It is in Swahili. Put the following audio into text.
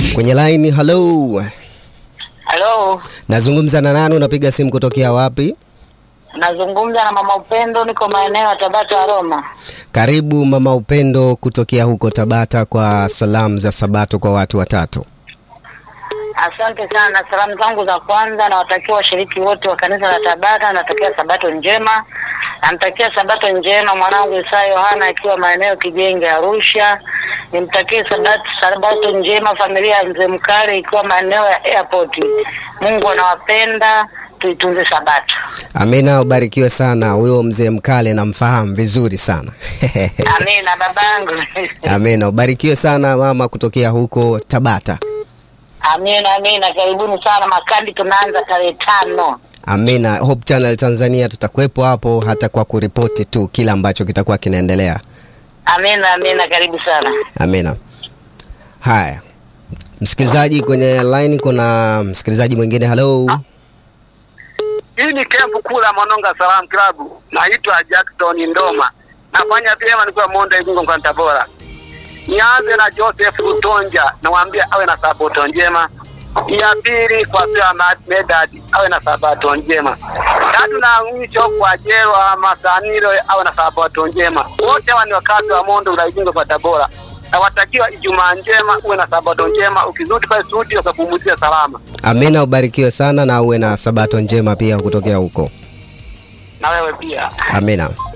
Kwenye line, hello. Halo, Nazungumza na nani? Unapiga simu kutokea wapi? nazungumza na mama Upendo, niko maeneo ya Tabata Roma. Karibu mama Upendo kutokea huko Tabata kwa salamu za Sabato kwa watu watatu. Asante sana. Salamu zangu za kwanza nawatakia washiriki wote wa kanisa la Tabata, natakia sabato njema. Namtakia sabato njema mwanangu Isaya Yohana akiwa maeneo Kijenge Arusha. Nimtakie sabato, sabato njema familia ya mzee Mkale ikiwa maeneo ya airport. Mungu anawapenda, tuitunze sabato. Amina, ubarikiwe sana. Huyo mzee Mkale namfahamu vizuri sana. Amina babangu. Amina, ubarikiwe sana mama kutokea huko Tabata. Amina, amina. Karibuni sana Makandi, tunaanza tarehe tano. Amina. Hope Channel Tanzania tutakuwepo hapo hata kwa kuripoti tu kila ambacho kitakuwa kinaendelea. Amina, amina. Karibu sana. Amina. Haya, msikilizaji kwenye line, kuna msikilizaji mwingine. Hello, Hii ni kempu kuu la Mononga Salam Club. Naitwa Jackson Ndoma. Nafanya vyema nikiwa Monde Igungo kwa Tabora. Nianze na Joseph Rutonja, namwambia awe na sabato njema. Ya pili kwa Pia Medad awe na sabato njema. Tatu na mwisho kwa Jerwa Masanilo awe na sabato njema. Wote hawa ni wakazi wa Monde Igungo kwa Tabora. Nawatakiwa Ijumaa njema, uwe na sabato njema. Ukizudi pale studio ukapumzia salama. Amina, ubarikiwe sana na uwe na sabato njema pia kutokea huko. Na wewe pia. Amina.